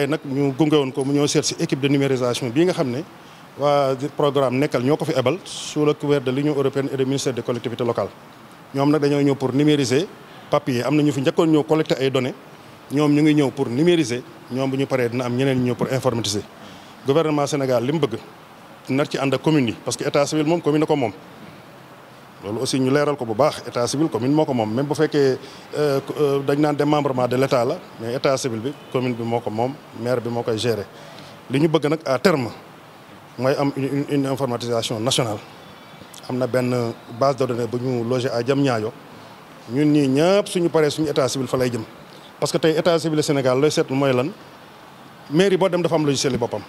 tey nag ñu gunge woon ko mu ñëw seet si équipe de numérisation bii nga xam ne waa programme nekkal ñoo ko fi ebal sous le couvert de l'Union européenne et du ministère des collectivités locales ñoom nag dañoo ñëw pour numériser papier am na ñu fi njëkkoon ñëw collecter ay données ñoom ñu ngi ñëw pour numériser ñoom bu ñu paree dina am ñeneen ñëw pour informatiser gouvernement Sénégal li mu bëgg nar ci ànd ak commune yi parce que état civil moom commune ko moom loolu aussi ñu leeral ko bu baax état civil commune moo ko moom même bu fekkee dañ naan démembrement de l' état la mais état civil bi commune bi moo ko moom maire bi moo koy gérer li ñu bëgg nag à terme mooy am une une informatisation nationale am na benn base de données bu ñu logé à Diamniadio ñun ñii ñëpp suñu paree suñu état civil fa lay jëm parce que tey état civil Sénégal looy seetlu mooy lan mairie boo dem dafa am logiciel yi boppam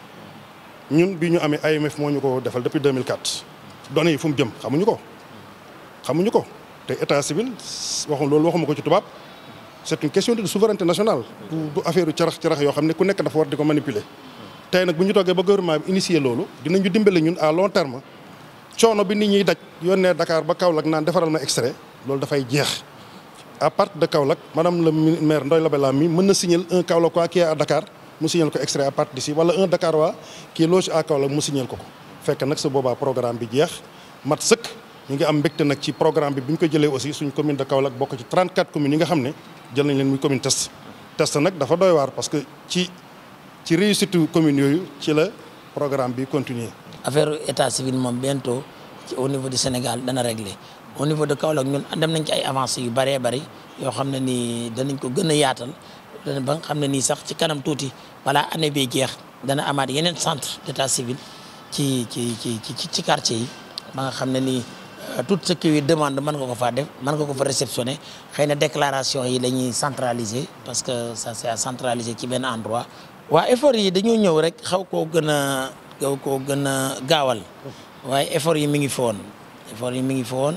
ñun bi ñu amee AMF moo ñu ko defal depuis 2004 données yi fu mu jëm xamuñu ko xamuñu ko te état civil waxu loolu waxuma ko ci tubaab c' est une question de souveraineté nationale. du affaire yu carax carax yoo xam ne ku nekk dafa war di ko manipuler. tey nag bu ñu toogee ba gouvernement bi initier loolu dinañu dimbale ñun à long terme coono bi nit ñiy daj yónnee Dakar ba Kaolack naan defaral ma extrait loolu dafay jeex. à partir de Kaolack madame le maire Ndoye Labella mi mën na signaler un Kaolackois qui est à Dakar mu signal ko extrait à partir d'ici wala un Dakarois qui est logé à Kaolack mu signal ko ko fekk nag sa boobaa programme bi jeex mat sëkk. ñu ngi am mbégte nag ci programme bi bi ñu ko jëlee aussi suñ commune de Kaolack bokk ci 34 communes yi nga xam ne jël nañ leen muy commune test test nag dafa doy waar parce que ci ci réussite commune yooyu ci la programme bi continuer affaire état civil moom bientôt ci au niveau du Sénégal dana réglé au niveau de Kaolack ñun dem nañ ci ay avancées yu bëree bëri yoo xam ne nii danañ ko gën a yaatal dana ba nga xam ne nii sax ci kanam tuuti balaa année bi jeex dana amaat yeneen centre d' état civil ci ci ci ci ci quartier yi ba nga xam ne nii tout ce qui demande mën nga ko faa def mën nga ko fa réceptionner xëy na déclaration yi la ñuy centraliser parce que ça c'est à centraliser ci benn endroit. waa effort yi dañoo ñëw rek xaw koo gën a xaw koo gën a gaawal waaye effort yi mi ngi fi woon effort yi mi ngi fi woon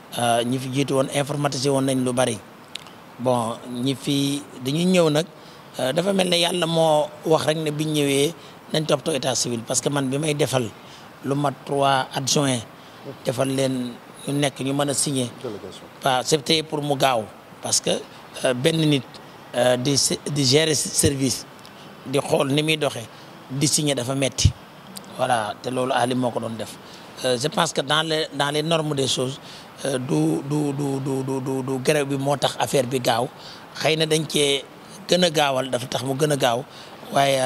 ñi fi jiitu woon informatisé woon nañ lu bari bon ñi fi dañuy ñëw nag dafa mel ne yàlla moo wax rek ne biñ ñëwee nañ toppatoo état civil parce que man bi may defal lu mat trois adjoints. defal leen ñu nekk ñu mën a signer waaw c'était pour mu gaaw parce que benn nit di di gérer service di xool ni muy doxee di signer dafa metti voilà te loolu Ali moo ko doon def je pense que dans les dans les normes des choses du du du du du du grève bi moo tax affaire bi gaaw xëy na dañ cee gën a gaawal dafa tax mu gën a gaaw waaye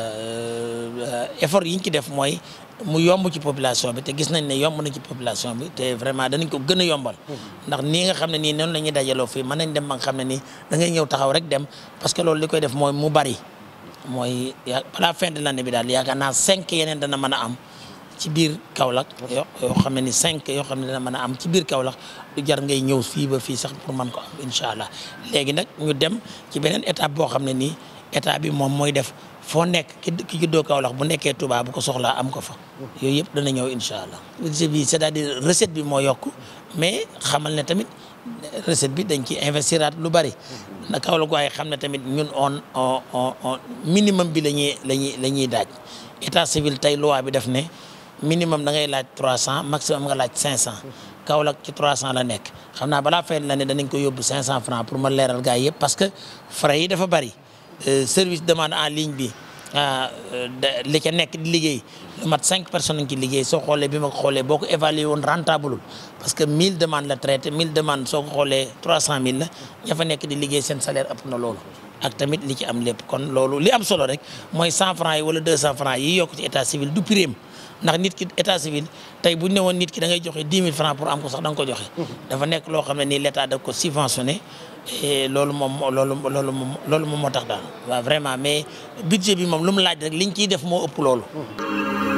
effort yi ñu ci def mooy mu yomb ci population bi te gis nañ ne yomb na ci population bi te vraiment danañ ko gën a yombal. ndax nii nga xam ne nii noonu la ñuy dajaloo fii mën nañ dem ba nga xam ne nii da ngay ñëw taxaw rek dem parce que loolu li koy def mooy mu bari mooy ya balaa fin de l'année bi daal yaakaar naa cinq yeneen dana mën a am ci biir Kaolack. yoo yoo xam ne ni cinq yoo xam ne dana mën a am ci biir Kaolack du jar ngay ñëw fii ba fii sax pour mën ko am incha allah léegi nag ñu dem ci beneen étape boo xam ne nii état bi moom mooy def. foo nekk ki ki juddoo Kaolack bu nekkee Touba bu ko soxlaa am ko fa yooyu yëpp dana ñëw incha allah budget bi c'est-à-dire recette bi moo yokk mais xamal ne tamit recette bi dañ ci investiraat lu bari na Kaolack waaye xam ne tamit ñun on on on minimum bi la ñuy la ñuy la ñuy daaj état civil tey loi bi def ne minimum da ngay laaj trois cent maximum nga laaj cinq cent Kaolack ci trois cent la nekk xam naa balaa fay la ne danañ ko yóbbu cinq cent francs pour ma leeral gars yëpp parce que frais yi dafa bari service demande en ligne bi li ca nekk di liggéey lu mat cinq personnes ki liggéey soo xoolee bi ma ko xoolee boo ko évalué woon rentable parce que mille demandes la traité mille demandes soo ko xoolee trois cent mille la ña fa nekk di liggéey seen salaire ëpp na loolu ak tamit li ci am lépp kon loolu li am solo rek mooy cent francs yi wala deux cent francs yi yokk ci état civil du prime ndax nit ki état civil tey bu ñu ne woon nit ki da ngay joxe dix mille francs pour am ko sax da nga ko joxe. dafa nekk loo xam ne nii l' état da ko subventionné et loolu moom loolu loolu moom loolu moom moo tax daal waaw vraiment mais budget bi moom lu mu laaj rek liñ ciy def moo ëpp loolu.